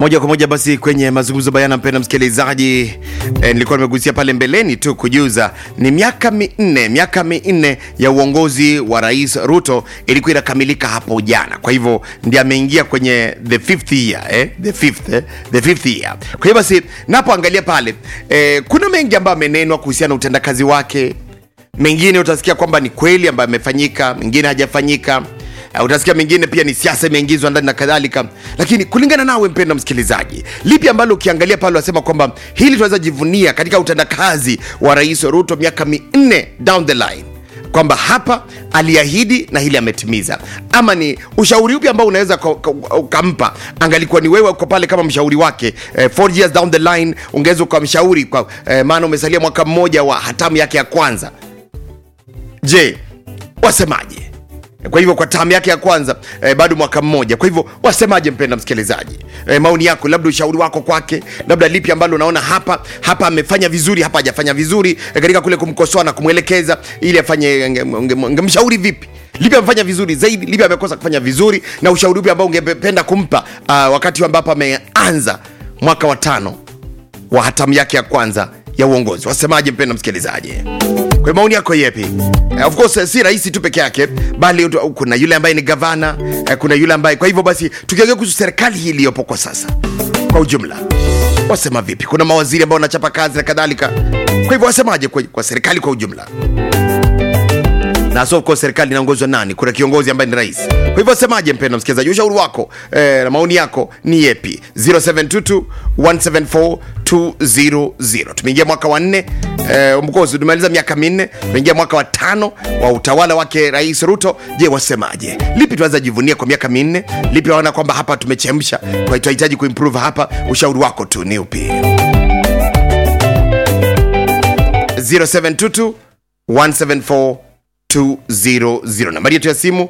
moja kwa moja basi kwenye mazungumzo bayana, mpenda msikilizaji e, nilikuwa nimegusia pale mbeleni tu kujuza ni miaka minne miaka minne ya uongozi wa rais Ruto ilikuwa inakamilika hapo jana. Kwa hivyo ndiye ameingia kwenye the fifth year eh? the fifth, eh? the fifth year. Kwa hiyo basi napoangalia pale eh, kuna mengi ambayo amenenwa kuhusiana na utendakazi wake mengine utasikia kwamba ni kweli ambayo amefanyika, mengine hajafanyika. Uh, utasikia mengine pia ni siasa imeingizwa ndani na kadhalika, lakini kulingana nawe mpenda msikilizaji, lipi ambalo ukiangalia pale wasema kwamba hili tunaweza jivunia katika utendakazi wa Rais Ruto miaka minne down the line kwamba hapa aliahidi na hili ametimiza, ama ni ushauri upi ambao unaweza ka- ka- ukampa? Angalikuwa ni wewe uko pale kama mshauri wake eh, four years down the line, ungeweza ukamshauri kwa eh, maana umesalia mwaka mmoja wa hatamu yake ya kwanza. Je, wasemaje? Kwa hivyo kwa tamu yake ya kwanza eh, bado mwaka mmoja. Kwa hivyo wasemaje, mpenda msikilizaji? Eh, maoni yako, labda ushauri wako kwake, labda lipi ambalo unaona hapa hapa amefanya vizuri, hapa hajafanya vizuri, eh, katika kule kumkosoa na kumwelekeza ili afanye, unge- unge- ungemshauri vipi? Lipi amefanya vizuri zaidi, lipi amekosa kufanya vizuri, na ushauri upi ambao ungependa kumpa uh, wakati ambapo ameanza mwaka wa tano wa hatamu yake ya kwanza ya uongozi. Wasemaje mpenda msikilizaji? Kwa maoni yako yepi? Eh, of course eh, si rais tu peke yake, bali utu- kuna yule ambaye ni gavana eh, kuna yule ambaye. Kwa hivyo basi, tukiongea kuhusu serikali hii iliyopo kwa sasa kwa ujumla, wasema vipi? Kuna mawaziri ambao wanachapa kazi na kadhalika. Kwa hivyo wasemaje kwa, kwa serikali kwa ujumla? na so of course serikali inaongozwa nani? Kuna kiongozi ambaye ni rais. Kwa hivyo semaje, mpendwa msikilizaji, ushauri wako eh, na maoni yako ni yepi? 0722 174 200. Tumeingia mwaka wa nne eh, mkozi tumemaliza miaka minne, tumeingia mwaka wa tano wa utawala wake Rais Ruto. Je, wasemaje? Lipi tunaweza jivunia kwa miaka minne? Lipi waona kwamba hapa tumechemsha, kwa tunahitaji kuimprove hapa? Ushauri wako tu ni upi? 0722 174 200 nambari yetu ya simu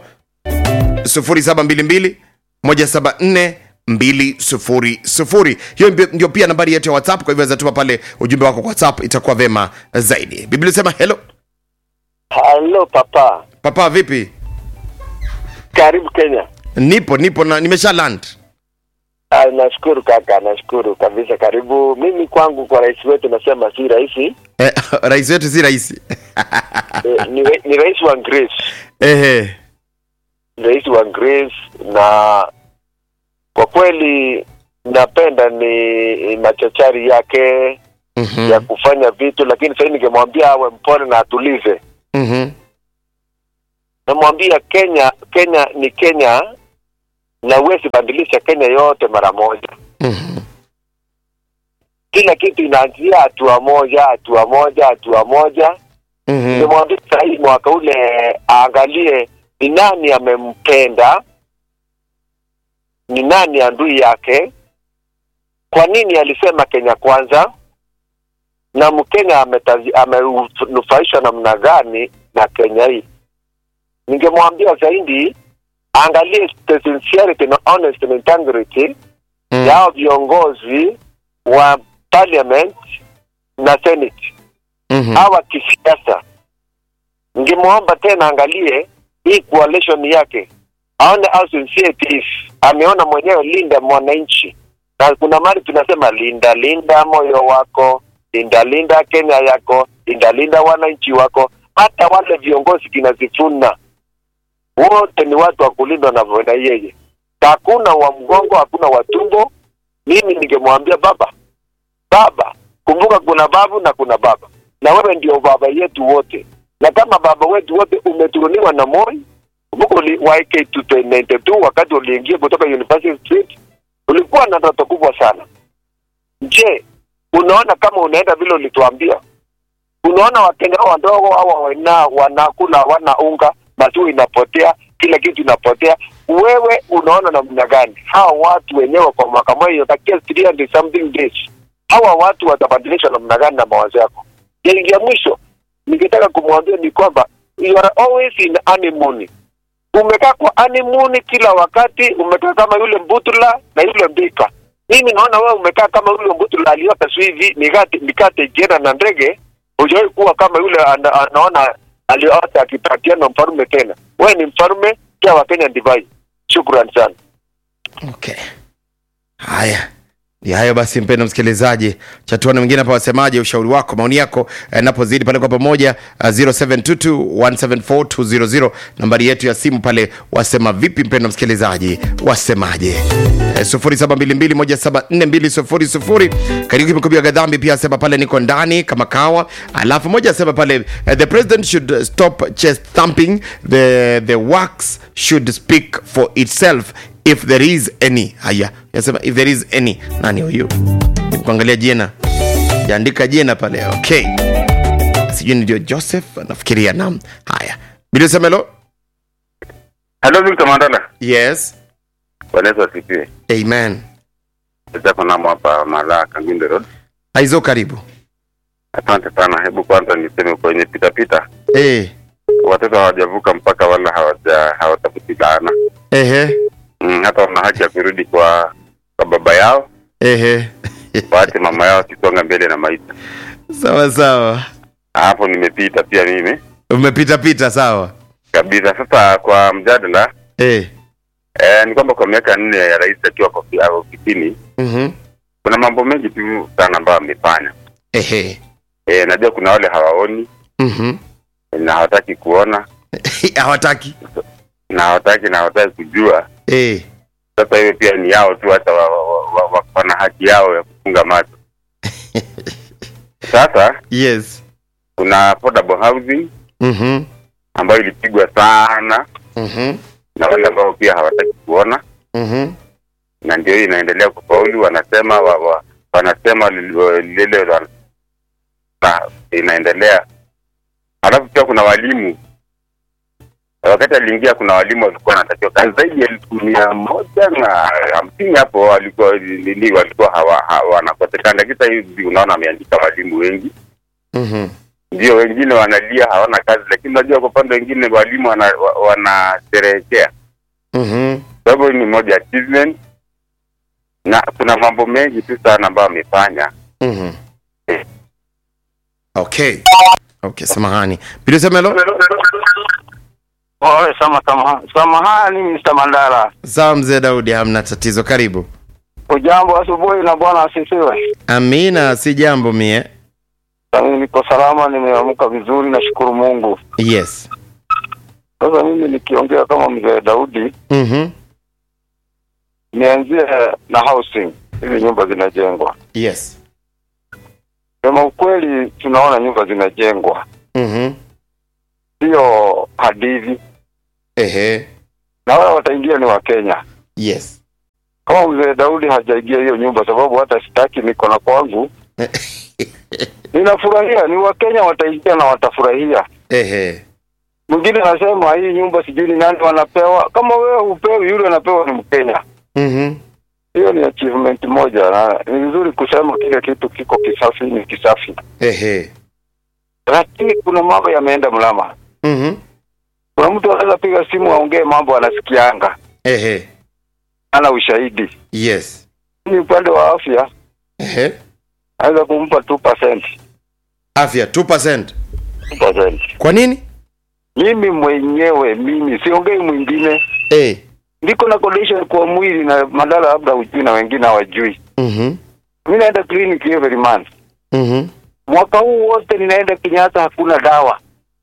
0722 174 200 hiyo ndio- ndio pia nambari yetu ya whatsapp kwa hivyo weza tuma pale ujumbe wako kwa whatsapp itakuwa vema zaidi biblia sema hello Halo papa, papa vipi karibu Kenya. nipo nipo na nimesha land Ah, nashukuru kaka, nashukuru kabisa. Karibu. Mimi kwangu kwa rais wetu nasema si rahisi eh, rais wetu si rahisi eh, ni, ra- ni rais wa Grace, ehe ni rais wa Grace, na kwa kweli napenda ni machachari yake Mhm, ya kufanya vitu, lakini sasa ningemwambia awe mpole na atulize. mhm, Namwambia Kenya, Kenya ni Kenya na huwezi badilisha Kenya yote mara moja. mhm, kila kitu inaanzia hatua moja hatua moja hatua moja mhm, nimwambia sahii mwaka ule aangalie ni nani amempenda ni nani adui yake kwa nini alisema kenya kwanza na mkenya ametazi- amenufaishwa namna gani na kenya hii ningemwambia zaidi aangalie the sincerity na honesty na integrity mhm. yao viongozi wa parliament na senate Mhm, hawa kisiasa ningemwomba tena angalie hii coalition yake aone how sincere it is ameona mwenyewe linda mwananchi na kuna mali tunasema linda linda moyo wako linda linda kenya yako linda linda wananchi wako hata wale viongozi kinazifuna wote ni watu wa kulindwa na na yeye hakuna wa mgongo hakuna wa tumbo mimi ningemwambia baba baba kumbuka kuna babu na kuna baba na wewe ndio baba yetu wote na kama baba wetu wote umeturuniwa na moi kumbuka uli- wa AK292 wakati uliingia kutoka University Street ulikuwa na ndoto kubwa sana je unaona kama unaenda vile ulituambia unaona wakenya hao wadogo hawa wana wanakula hawana unga maziwa inapotea kila kitu inapotea wewe unaona namna gani hawa watu wenyewe kwa mwaka moja itakia 300 something days hawa watu watabadilishwa namna gani na mawazo yako ya, ya mwisho ningetaka kumwambia ni kwamba you are always in honeymoon umekaa kwa honeymoon kila wakati umekaa kama yule mbutula na yule mbika mimi naona wewe umekaa kama yule mbutula aliota tu hivi mikate mikate ikienda na ndege hujawahi kuwa kama yule ana, anaona aliota akipatiana mfarume tena wewe ni mfarume pia wakenya divai shukran sana okay haya ya hayo basi mpendo msikilizaji chatuana mwingine hapa wasemaje ushauri wako maoni yako eh, napozidi pale kwa pamoja uh, 0722174200 nambari yetu ya simu pale wasema vipi mpendo msikilizaji wasemaje eh, 0722174200 kariuki mkubwa gadhambi pia asema pale niko ndani kama kawa alafu moja asema pale eh, the president should stop chest thumping the, the works should speak for itself if there is any haya yasema if there is any nani huyu kuangalia jina jaandika jina pale okay sijui ndio joseph nafikiria nam haya bilisemelo Hello Victor Mandala. yes Bwana Yesu asifiwe. amen Sasa namo hapa Malaa Kanginde Road. aizo karibu Asante sana. Hebu kwanza niseme kwenye pita pita eh watoto hawajavuka mpaka wala hawaja hawatafuti laana. ehe Mm, hata wana haki ya kurudi kwa kwa baba yao, ehe waache mama yao akisonga mbele na maisha. sawa sawa Hapo nimepita pia mimi umepita pita sawa kabisa. Sasa kwa mjadala eh eh, ni kwamba kwa miaka nne ya rais akiwa kwa ofi- ofisini mhm kuna mambo mengi tu sana ambayo amefanya. ehe Eh, najua kuna wale hawaoni mhm na hawataki kuona hawataki na hawataki na hawataki kujua eh sasa hiyo pia ni yao tu hata wa, wa, wa, wa, wana haki yao ya kufunga macho sasa yes kuna affordable housing mhm ambayo ilipigwa sana mhm na wale ambao pia hawataki kuona mhm na ndio hii inaendelea kufaulu wanasema wa, wa, wanasema lile lile wana- na inaendelea alafu pia kuna walimu wakati aliingia kuna walimu walikuwa wanatakiwa kazi zaidi ya elfu mia moja na hamsini hapo walikuwa nini walikuwa hawa- hawa- wanakosekana lakini sasa hivi unaona ameandika walimu wengi mhm ndio wengine wanalia hawana kazi lakini unajua kwa upande wengine walimu wana- wa- wanasherehekea mhm kwa hivyo hii ni moja achievement na kuna mambo mengi tu sana ambayo amefanya Mhm. okay okay samahani bilisemelo Oe, sama, sama, samahani Mr. Mandala. sawa mzee daudi hamna tatizo karibu Ujambo asubuhi na bwana asifiwe. amina si jambo mie Na Mimi niko salama, nimeamka vizuri, nashukuru Mungu. yes Sasa mimi nikiongea kama mzee Daudi, mhm nianzie na housing, hizi nyumba zinajengwa. yes Sema ukweli, tunaona nyumba zinajengwa, mhm sio hadithi, ehe na wale wataingia ni Wakenya. yes Kama mzee Daudi hajaingia hiyo nyumba, sababu hata sitaki, niko na kwangu, ninafurahia. Ni Wakenya wataingia na watafurahia. ehe Mwingine anasema hii nyumba sijui ni nani wanapewa. Kama wewe hupewi, yule anapewa ni Mkenya. mhm Hiyo ni achievement moja, na ni vizuri kusema kile kitu kiko kisafi ni kisafi, ehe lakini kuna mambo yameenda mlama. mhm Kuna mtu anaweza piga simu aongee mambo anasikianga, ehe ana ushahidi. yes Ni upande wa afya, ehe anaweza kumpa 2%. afya 2% 2%. kwa nini Mimi mwenyewe mimi siongei mwingine, eh niko na condition kwa mwili na madala, labda ujui na wengine hawajui. mhm Mimi naenda clinic every month. mhm Mwaka huu wote ninaenda Kenyatta, hakuna dawa.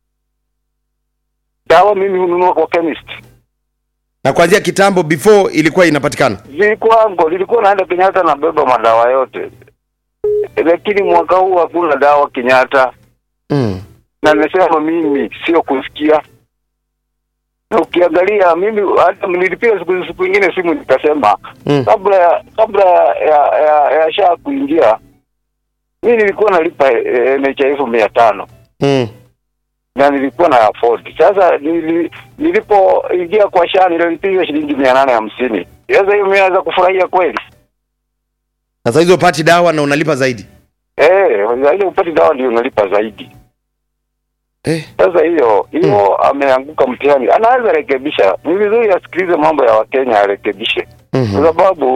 Dawa mimi hununua kwa chemist. na kuanzia kitambo before ilikuwa inapatikana Zilikuwango, nilikuwa naenda Kenyatta nabeba madawa yote, lakini mwaka huu hakuna dawa Kenyatta, mm. na nimesema mimi sio kusikia. Na ukiangalia mimi hata nilipiga siku siku ingine simu nikasema Mm. kabla ya kabla ya ya, ya shaa kuingia mimi nilikuwa nalipa eh, NHIF mia tano Mm. na nilikuwa na afford. Sasa nili, nilipoingia kwa shaa nilipiga shilingi mia nane hamsini. Sasa hiyo mimi naweza kufurahia kweli? na saa hizo upati dawa na unalipa zaidi Eh, ile upati dawa ndio unalipa zaidi. eh. Sasa hiyo hiyo ameanguka mtihani, anaweza rekebisha. Ni vizuri asikilize mambo ya Wakenya arekebishe, mhm. kwa sababu